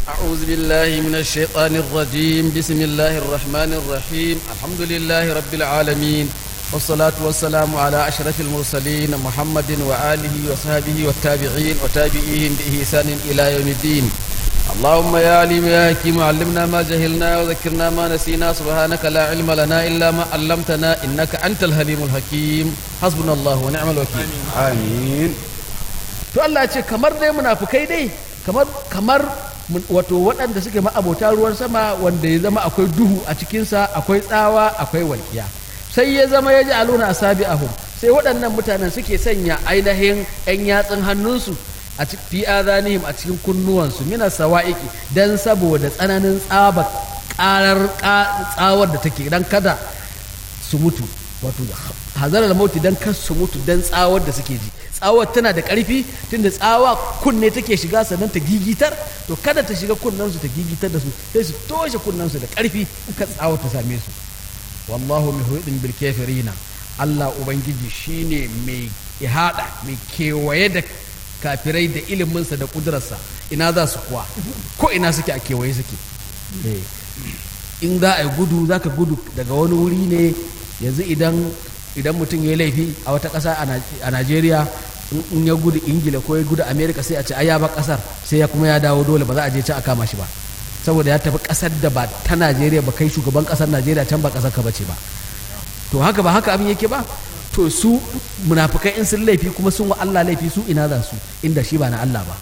أعوذ بالله من الشيطان الرجيم بسم الله الرحمن الرحيم الحمد لله رب العالمين والصلاة والسلام على أشرف المرسلين محمد وآله وصحبه والتابعين وتابعيهم بإحسان إلى يوم الدين اللهم يا عليم يا حكيم علمنا ما جهلنا وذكرنا ما نسينا سبحانك لا علم لنا إلا ما علمتنا إنك أنت الحليم الحكيم حسبنا الله ونعم الوكيل amin to Allah ya ce kamar dai munafukai dai kamar kamar mun- wato waɗanda suke ma'abota ruwan sama wanda ya zama akwai duhu a cikinsa akwai tsawa akwai walƙiya sai ya zama ya ji aluna asabi ahum sai waɗannan mutanen suke sanya ainihin 'yan yatsun hannunsu a ci- fi azanihim a cikin kunnuwansu mina sawa'iki dan saboda tsananin tsaba ƙarar ƙa- tsawar da take dan kada su mutu wato hazarar mauti dan kar su mutu dan tsawar da suke ji tsawar tana da ƙarfi tunda tsawa kunne take shiga sannan ta gigitar to kada ta shiga kunnensu ta gigitar da su sai su toshe kunnensu da ƙarfi in ka tsawar ta same su wallahu muhidin bil kafirina Allah ubangiji shine mai ihada mai kewaye da kafirai da iliminsa da kudurarsa ina za su kuwa ko ina suke a kewaye suke Eh. in za a yi gudu za ka gudu daga wani wuri ne yanzu idan idan mutum ya yi laifi a wata ƙasa a Naj- a najeriya in- in ya gudu ingila ko ya gudu amerika sai a ce ai ya ba ƙasar sai ya kuma ya dawo dole ba za a je can a kama shi ba saboda ya tafi ƙasar da ba ta najeriya ba kai shugaban ƙasar najeriya can ba ƙasar ka bace ba to haka ba haka abin yake ba to su munafukai in sun laifi kuma sun wa Allah laifi su ina za su inda shi ba na Allah ba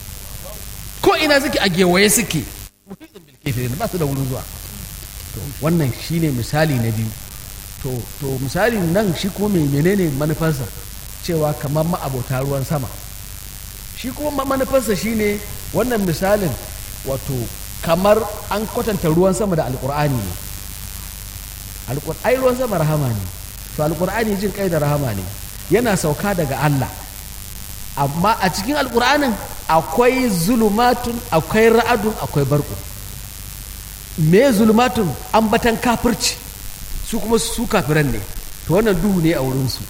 ko ina suke a gewaye suke muhitin bil kafirin ba su da wurin zuwa to wannan shine misali na biyu to to misali nan shi kuma mai menene manufarsa cewa kamar ma'abota ruwan sama shi kuma ma- manufarsa shine wannan misalin wato kamar an kwatanta ruwan sama da alkur'ani ne Alƙur- ai ruwan sama rahama ne to alƙur'ani jin kai da rahama ne yana sauka daga Allah amma a cikin alƙur'anin akwai zulumatun akwai ra'adun akwai barku me zulumatun ambatan kafirci su kuma su kafiran ne to wannan duhu ne a wurinsu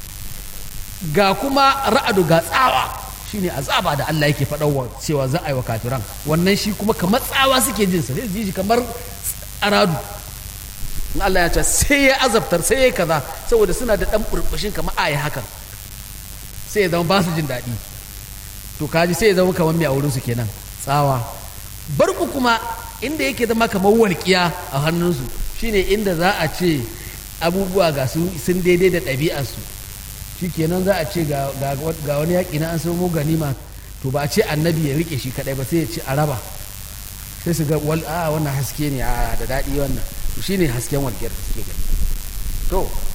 ga kuma ra'adu ga tsawa shine azaba da Allah yake faɗawa cewa za a yi wa kafiran wannan shi kuma kamar tsawa suke jinsa sai su ji shi kamar aradu in Allah ya ce sai ya azabtar sai ya kaza saboda suna da ɗan burbushin kamar a yi hakan sai ya zama ba su jin daɗi to kaji sai ya zama kamar mai a wurinsu kenan tsawa barku kuma inda yake zama kamar walƙiya a hannunsu shine inda za a ce abubuwa ga su sun daidai da ɗabi'arsu shi kenan za a ce ga ga- ga wani yaƙi na an samu ganima to ba a ce annabi ya rike shi kaɗai ba sai ya ce a raba sai su ga wal a wannan haske ne a da daɗi wannan to shine hasken walƙiyar da suke gani to